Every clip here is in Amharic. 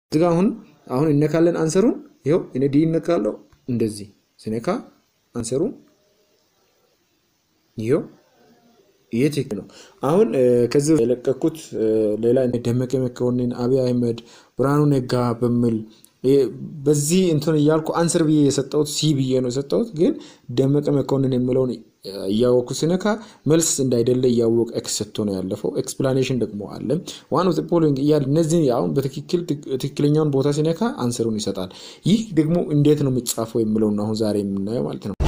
እዚጋ አሁን አሁን እነካለን አንሰሩን ይኸው እኔ ዲ እነካለው እንደዚህ ስነካ አንሰሩን ይኸው ይሄ ትክክል ነው። አሁን ከዚህ የለቀኩት ሌላ ደመቀ መኮንን፣ አብይ አህመድ፣ ብርሃኑ ነጋ በሚል በዚህ እንትን እያልኩ አንስር ብዬ የሰጠሁት ሲ ብዬ ነው የሰጠሁት። ግን ደመቀ መኮንን የሚለውን እያወቅኩ ስነካ መልስ እንዳይደለ እያወቅ ኤክስ ሰጥቶ ነው ያለፈው። ኤክስፕላኔሽን ደግሞ አለ ዋን ኦፍ ፖሊንግ እያል እነዚህ አሁን በትክክል ትክክለኛውን ቦታ ሲነካ አንስሩን ይሰጣል። ይህ ደግሞ እንዴት ነው የሚጻፈው የሚለውን አሁን ዛሬ የምናየው ማለት ነው።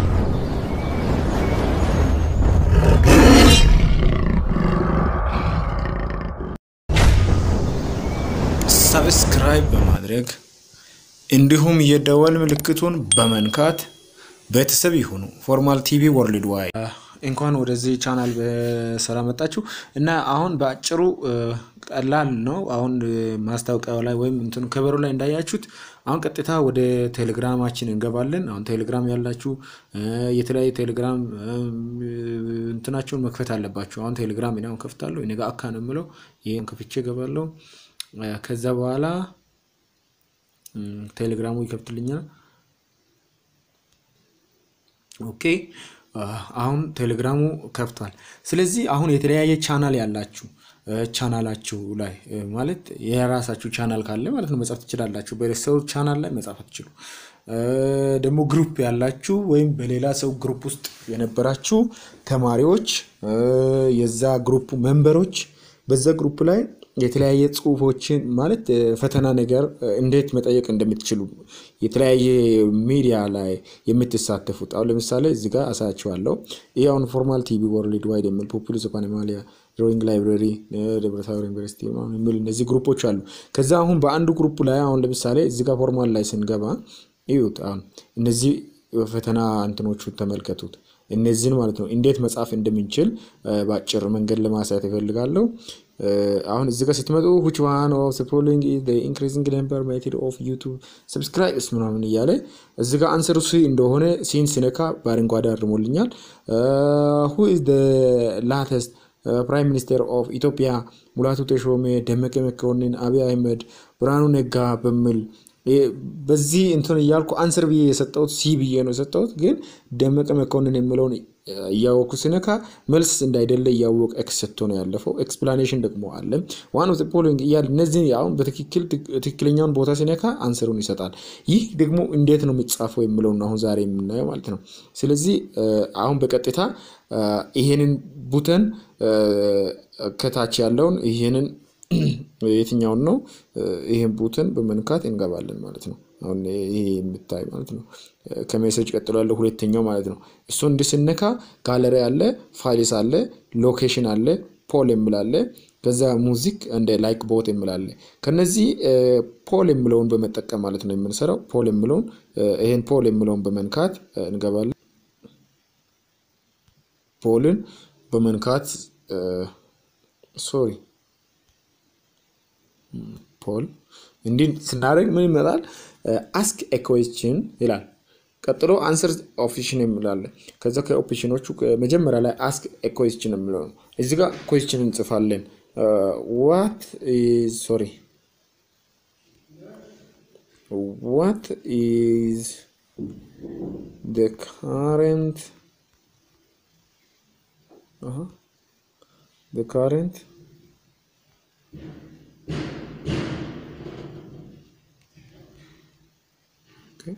ሰብስክራይብ በማድረግ እንዲሁም የደወል ምልክቱን በመንካት ቤተሰብ ይሁኑ። ፎርማል ቲቪ ወርልድ ዋይ እንኳን ወደዚህ ቻናል በሰላም መጣችሁ እና አሁን በአጭሩ ቀላል ነው። አሁን ማስታወቂያው ላይ ወይም እንትኑ ከበሩ ላይ እንዳያችሁት አሁን ቀጥታ ወደ ቴሌግራማችን እንገባለን። አሁን ቴሌግራም ያላችሁ የተለያዩ ቴሌግራም እንትናቸውን መክፈት አለባችሁ። አሁን ቴሌግራም እኔ አሁን ከፍታለሁ። እኔ ጋር አካ ነው የምለው ይህን ከፍቼ እገባለሁ። ከዛ በኋላ ቴሌግራሙ ይከፍትልኛል። ኦኬ አሁን ቴሌግራሙ ከፍቷል። ስለዚህ አሁን የተለያየ ቻናል ያላችሁ ቻናላችሁ ላይ ማለት የራሳችሁ ቻናል ካለ ማለት ነው መጻፍ ትችላላችሁ። በሰው ቻናል ላይ መጻፍ አትችሉ። ደግሞ ግሩፕ ያላችሁ ወይም በሌላ ሰው ግሩፕ ውስጥ የነበራችሁ ተማሪዎች የዛ ግሩፕ ሜምበሮች በዛ ግሩፕ ላይ የተለያየ ጽሁፎችን ማለት ፈተና ነገር እንዴት መጠየቅ እንደምትችሉ የተለያየ ሚዲያ ላይ የምትሳተፉት አሁን ለምሳሌ እዚህ ጋር አሳያችኋለሁ። ይህ አሁን ፎርማል ቲቪ ወርልድ ዋይድ የሚል ፖፑሊስ ፓኔማሊያ ድሮይንግ ላይብረሪ ደብረታቦር ዩኒቨርሲቲ የሚል እነዚህ ግሩፖች አሉ። ከዛ አሁን በአንዱ ግሩፕ ላይ አሁን ለምሳሌ እዚህ ጋር ፎርማል ላይ ስንገባ እዩት። አሁን እነዚህ ፈተና እንትኖቹ ተመልከቱት። እነዚህን ማለት ነው እንዴት መጻፍ እንደምንችል በአጭር መንገድ ለማሳየት ይፈልጋለሁ። አሁን እዚህ ጋር ስትመጡ which one of the following is the increasing number method of YouTube subscribers ምናምን እያለ እዚህ ጋር አንሰሩ ሲ እንደሆነ ሲን ሲነካ በአረንጓዴ አርሞልኛል። who is the latest ፕራይም ሚኒስቴር ኦፍ ኢትዮጵያ ሙላቱ ተሾሜ፣ ደመቀ መኮንን፣ አብይ አህመድ፣ ብርሃኑ ነጋ በሚል በዚህ እንትን እያልኩ አንስር ብዬ የሰጠሁት ሲ ብዬ ነው የሰጠሁት። ግን ደመቀ መኮንን የሚለውን እያወቅኩ ሲነካ መልስ እንዳይደለ እያወቅ ኤክስ ሰጥቶ ነው ያለፈው። ኤክስፕላኔሽን ደግሞ አለ ዋን ኦፍ ፖሊንግ እያል እነዚህ አሁን በትክክል ትክክለኛውን ቦታ ሲነካ አንስሩን ይሰጣል። ይህ ደግሞ እንዴት ነው የሚጻፈው የሚለውን አሁን ዛሬ የምናየው ማለት ነው። ስለዚህ አሁን በቀጥታ ይሄንን ቡተን ከታች ያለውን ይሄንን የትኛውን ነው ይህን ቡትን በመንካት እንገባለን ማለት ነው። አሁን ይሄ የምታይ ማለት ነው ከሜሴጅ ቀጥሎ ያለው ሁለተኛው ማለት ነው። እሱ እንዲህ ስነካ ጋለሪ አለ፣ ፋይልስ አለ፣ ሎኬሽን አለ፣ ፖል የምላለ ከዛ ሙዚክ እንደ ላይክ ቦት የምላለ ከነዚህ ፖል የምለውን በመጠቀም ማለት ነው የምንሰራው። ፖል የምለውን ይሄን ፖል የምለውን በመንካት እንገባለን። ፖልን በመንካት ሶሪ ፖል እንዲህ ስናደርግ ምን ይመጣል? አስክ ኤ ኩዌስችን ይላል። ቀጥሎ አንሰር ኦፕሽን የሚላለ ከዛ ከኦፕሽኖቹ መጀመሪያ ላይ አስክ ኤ ኩዌስችን የሚለው ነው። እዚህ ጋር ኩዌስችን እንጽፋለን። ዋት ኢዝ ሶሪ ዋት ኢዝ the current uh-huh, the current okay.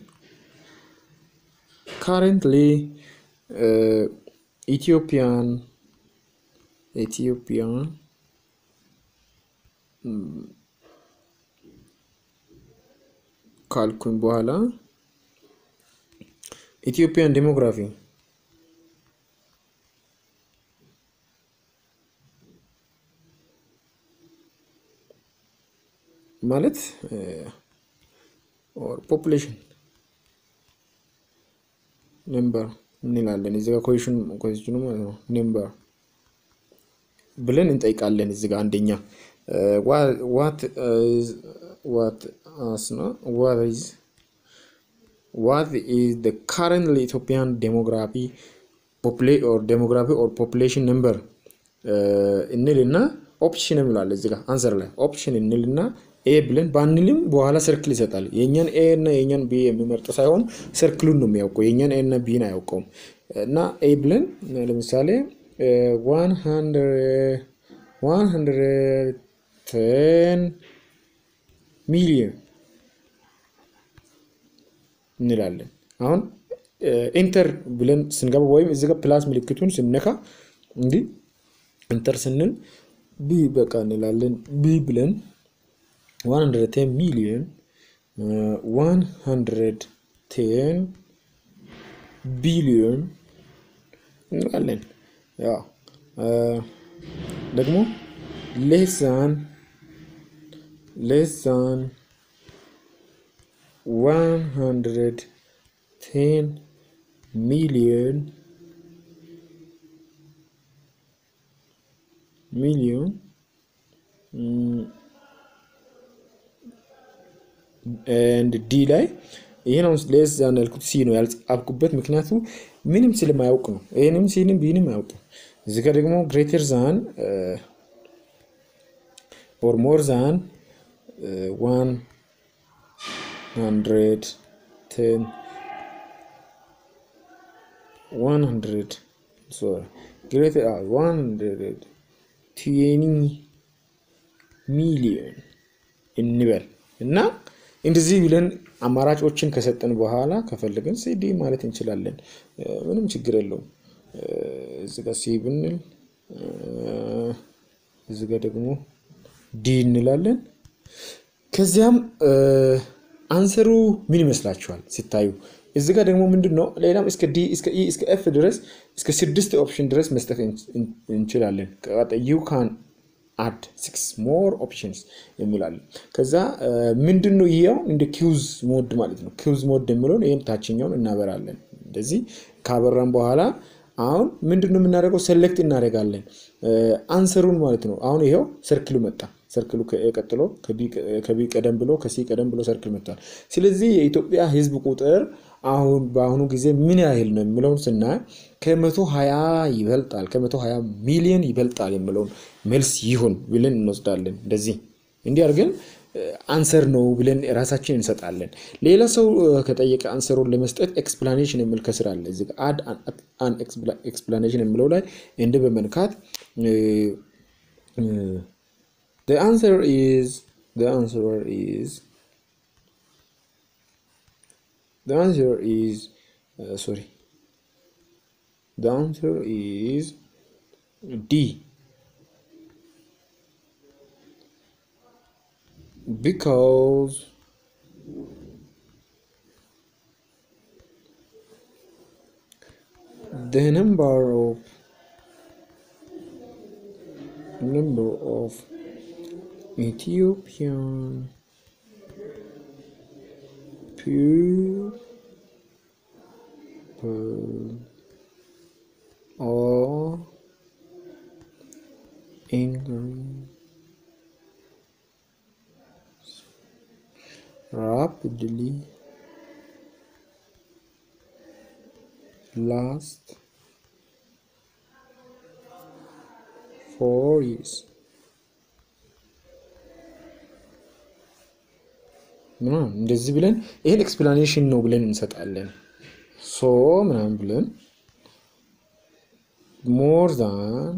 currently uh, Ethiopian Ethiopian ካልኩኝ በኋላ ኢትዮጵያን ዴሞግራፊ ማለት ፖፑሌሽን ነምበር እንላለን። እዚህ ጋር ኮሽኑ ኮሽኑ ማለት ነው ነምበር ብለን እንጠይቃለን። እዚህ ጋር አንደኛ ዋት ዋት አስና ዋት ኢዝ what is the currently Ethiopian demography population or demography or population number እንልና ኦፕሽን እንላለን። እዚህ ጋር አንሰር ላይ ኦፕሽን እንልና ኤ ብለን ባንልም በኋላ ሰርክል ይሰጣል። የእኛን ኤ እና የእኛን ቢ የሚመርጥ ሳይሆን ሰርክሉን ነው የሚያውቀው። የእኛን ኤ እና ቢን አያውቀውም። እና ኤ ብለን ለምሳሌ ዋን ሀንድረድ ቴን ሚሊዮን እንላለን። አሁን ኢንተር ብለን ስንገባ ወይም እዚህ ጋር ፕላስ ምልክቱን ስነካ እንዲህ ኢንተር ስንል ቢ በቃ እንላለን። ቢ ብለን 110 ሚሊዮን 110 ቢሊዮን እንላለን። ያው ደግሞ ሌሳን ሌሳን 110 ሚሊዮን ሚሊዮን ኤንድ ዲ ላይ ይህን አሁን ሌስ ዛን ያልኩት ሲ ነው ያልጻፍኩበት ምክንያቱ ምንም ስለማያውቅ ነው። ይህንም ሲንም ቢንም አያውቅም። እዚህ ጋር ደግሞ ግሬተር ዛን ኦር ሞር ዛን ዋን ሀንድሬድ ቴን ዋን ሀንድሬድ ሶሪ ግሬተር ዋን ሀንድሬድ ትዌኒ ሚሊዮን እንበል እና እንደዚህ ብለን አማራጮችን ከሰጠን በኋላ ከፈለግን ሲዲ ማለት እንችላለን። ምንም ችግር የለውም። እዚህ ጋር ሲ ብንል እዚህ ጋር ደግሞ ዲ እንላለን። ከዚያም አንሰሩ ምን ይመስላችኋል ሲታዩ? እዚህ ጋር ደግሞ ምንድን ነው ሌላም እስከ ዲ እስከ ኢ እስከ ኤፍ ድረስ እስከ ስድስት ኦፕሽን ድረስ መስጠት እንችላለን። ዩ ካን አድ ሲክስ ሞር ኦፕሽንስ የሚላለን። ከዛ ምንድን ነው ይሄው እንደ ኪውዝ ሞድ ማለት ነው። ኪውዝ ሞድ የሚለውን ይህም ታችኛውን እናበራለን። እንደዚህ ካበራን በኋላ አሁን ምንድን ነው የምናደርገው? ሴሌክት እናደርጋለን አንሰሩን ማለት ነው። አሁን ይሄው ሰርክሉ መጣ። ሰርክሉ ቀጥሎ ከቢ ቀደም ብሎ ከሲ ቀደም ብሎ ሰርክል መጥቷል። ስለዚህ የኢትዮጵያ ሕዝብ ቁጥር አሁን በአሁኑ ጊዜ ምን ያህል ነው የሚለውን ስናይ ከመቶ ሀያ ይበልጣል ከመቶ ሀያ ሚሊዮን ይበልጣል የሚለውን መልስ ይሁን ብለን እንወስዳለን። እንደዚህ እንዲህ አድርገን አንሰር ነው ብለን ራሳችን እንሰጣለን። ሌላ ሰው ከጠየቀ አንሰሩን ለመስጠት ኤክስፕላኔሽን የሚል ከስር አለ። እዚህ አድ አን ኤክስፕላኔሽን የሚለው ላይ እንደ በመንካት the answer is the answer is the answer is uh, sorry the answer is D because the number of number of Ethiopian people are increasing rapidly last four years. ምናምን እንደዚህ ብለን ይህን ኤክስፕላኔሽን ነው ብለን እንሰጣለን። ሶ ምናምን ብለን ሞር ዛን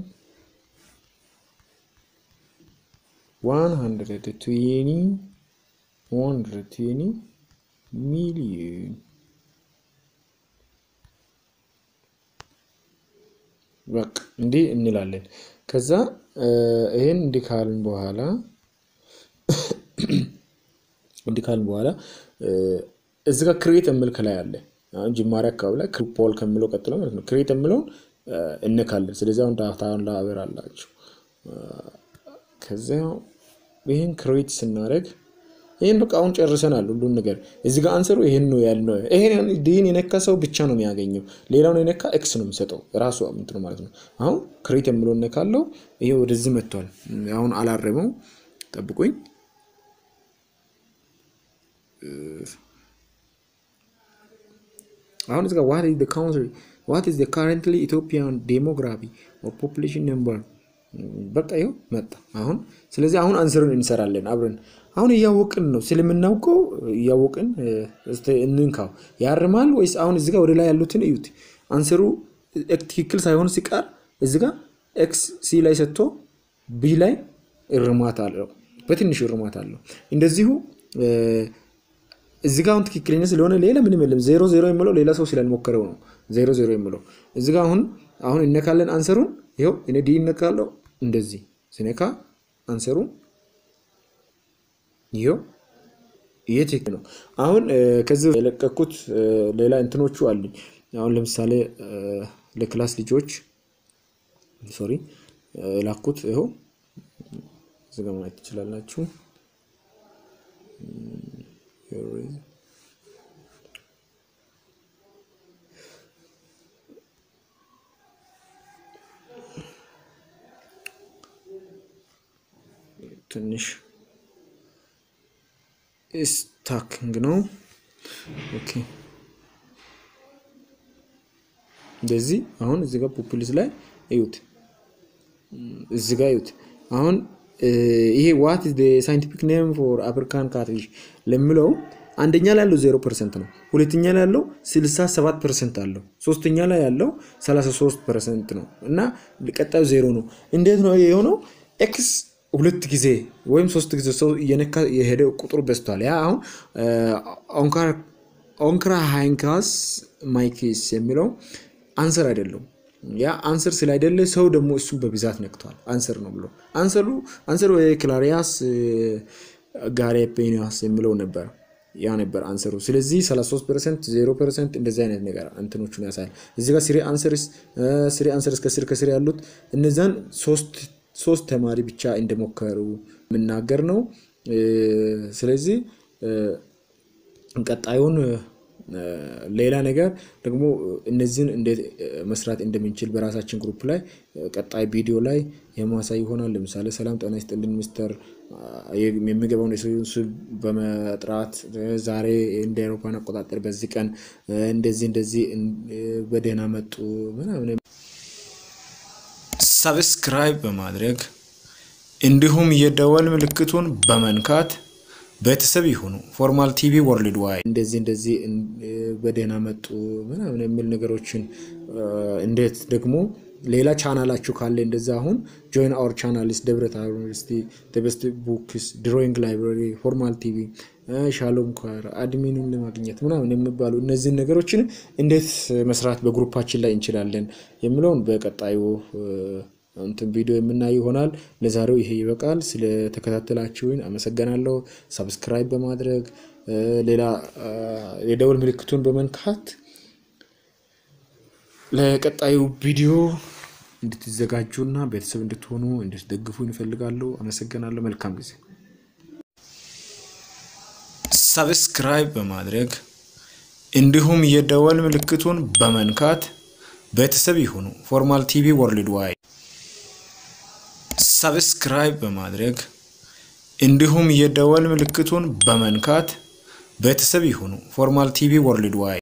ዋን ሀንድረድ ትዌኒ ዋን ሀንድረድ ትዌኒ ሚሊዮን በቃ እንዲህ እንላለን። ከዛ ይህን እንዲህ ካልን በኋላ እንዲህ ካልን በኋላ እዚህ ጋር ክሬት የሚል ከላይ አለ። አሁን ጅማሬ አካባቢ ላይ ፖል ከሚለው ቀጥሎ ማለት ነው ክሬት የሚለውን እነካለን። ስለዚህ አሁን ዳታውን ላበር አላችሁ። ከዚያ ይህን ክሬት ስናደርግ ይህን በቃ አሁን ጨርሰናል ሁሉን ነገር። እዚህ ጋር አንሰሩ ይህን ነው ያልነው። ይሄን ዲን የነካ ሰው ብቻ ነው የሚያገኘው። ሌላውን የነካ ኤክስ ነው የሚሰጠው ራሱ ምንት ነው ማለት ነው። አሁን ክሬት የሚለው እነካለው። ይሄ ወደዚህ መጥቷል። አሁን አላረመው፣ ጠብቁኝ። አሁን እዚህ ጋር ዋት ኢዝ ዘ ካውንትሪ ዋት ኢዝ ዘ ካረንትሊ ኢትዮጵያን ዴሞግራፊ ኦር ፖፑሌሽን ነምበር በቃ ይኸው መጣ አሁን። ስለዚህ አሁን አንስሩን እንሰራለን አብረን። አሁን እያወቅን ነው ስለምናውቀው እያወቅን እንንካው። ያርማል ወይስ አሁን እዚጋ ወደ ላይ ያሉትን እዩት። አንስሩ ትክክል ሳይሆን ሲቀር እዚጋ ኤክስ ሲ ላይ ሰጥቶ ቢ ላይ እርማት አለው፣ በትንሹ እርማት አለው። እንደዚሁ እዚጋ አሁን ትክክለኛ ስለሆነ ሌላ ምንም የለም። ዜሮ ዜሮ የምለው ሌላ ሰው ስላልሞከረው ነው ዜሮ ዜሮ የምለው። እዚጋ አሁን አሁን እነካለን አንሰሩን። ይኸው እኔ ዲ እነካለው እንደዚህ ስነካ አንሰሩ ይኸው ይሄ ትክክል ነው። አሁን ከዚህ የለቀኩት ሌላ እንትኖቹ አሉኝ። አሁን ለምሳሌ ለክላስ ልጆች ሶሪ ላኩት ይኸው እዚህ ጋር ማየት ትችላላችሁ። ትንሽ ስታኪንግ ነው። ኦኬ እንደዚህ አሁን እዚህ ጋር ፖፑሊስ ላይ እዩት፣ እዚህ ጋር እዩት። አሁን ይሄ ዋት ኢዝ ሳይንቲፊክ ኔም ፎር አፍሪካን ካትፊሽ ለሚለው አንደኛ ላይ ያለው ዜሮ ፐርሰንት ነው። ሁለተኛ ላይ ያለው ስልሳ ሰባት ፐርሰንት አለው። ሶስተኛ ላይ ያለው ሰላሳ ሶስት ፐርሰንት ነው እና ቀጣዩ ዜሮ ነው። እንዴት ነው የሆነው? ኤክስ ሁለት ጊዜ ወይም ሶስት ጊዜ ሰው እየነካ የሄደ ቁጥሩ በዝቷል። ያ አሁን ኦንክራ ሃይንካስ ማይኪስ የሚለው አንሰር አይደለም። ያ አንሰር ስላይደለ ሰው ደግሞ እሱን በብዛት ነክቷል። አንሰር ነው ብሎ አንሰሩ አንሰሩ ክላሪያስ ጋሬፔኒያስ የሚለው ነበር ያ ነበር አንሰሩ። ስለዚህ 33 ፐርሰንት 0 ፐርሰንት እንደዚህ አይነት ነገር እንትኖቹን ያሳያል። እዚህ ጋር ስሪ አንሰርስ ስሪ አንሰርስ ከስር ከስር ያሉት እነዛን ሶስት ሶስት ተማሪ ብቻ እንደሞከሩ የምናገር ነው። ስለዚህ ቀጣዩን ሌላ ነገር ደግሞ እነዚህን እንዴት መስራት እንደምንችል በራሳችን ግሩፕ ላይ ቀጣይ ቪዲዮ ላይ የማሳይ ይሆናል። ለምሳሌ ሰላም ጤና ይስጥልን ሚስተር የሚገባውን የሰውን ስም በመጥራት ዛሬ እንደ አውሮፓውያን አቆጣጠር በዚህ ቀን እንደዚህ እንደዚህ በደህና መጡ ምናምን ሰብስክራይብ በማድረግ እንዲሁም የደወል ምልክቱን በመንካት ቤተሰብ ይሁኑ። ፎርማል ቲቪ ወርልድ ዋይድ እንደዚህ እንደዚህ በደህና መጡ ምናምን የሚል ነገሮችን እንዴት ደግሞ ሌላ ቻናላችሁ ካለ እንደዛ አሁን ጆይን አወር ቻናልስ ደብረ ታቦር ዩኒቨርሲቲ ቤስት ቡክስ ድሮይንግ ላይብራሪ ፎርማል ቲቪ ሻሎም ኳር አድሚኑን ለማግኘት ምናምን የሚባሉ እነዚህን ነገሮችን እንዴት መስራት በግሩፓችን ላይ እንችላለን የሚለውን በቀጣዩ እንትን ቪዲዮ የምናይ ይሆናል። ለዛሬው ይሄ ይበቃል። ስለተከታተላችሁኝ አመሰግናለሁ። ሰብስክራይብ በማድረግ ሌላ የደውል ምልክቱን በመንካት ለቀጣዩ ቪዲዮ እንድትዘጋጁና ቤተሰብ እንድትሆኑ እንድትደግፉ እንፈልጋለሁ። አመሰግናለሁ። መልካም ጊዜ። ሰብስክራይብ በማድረግ እንዲሁም የደወል ምልክቱን በመንካት ቤተሰብ ይሁኑ። ፎርማል ቲቪ ወርልድ ዋይድ ሰብስክራይብ በማድረግ እንዲሁም የደወል ምልክቱን በመንካት ቤተሰብ ይሁኑ። ፎርማል ቲቪ ወርልድ ዋይድ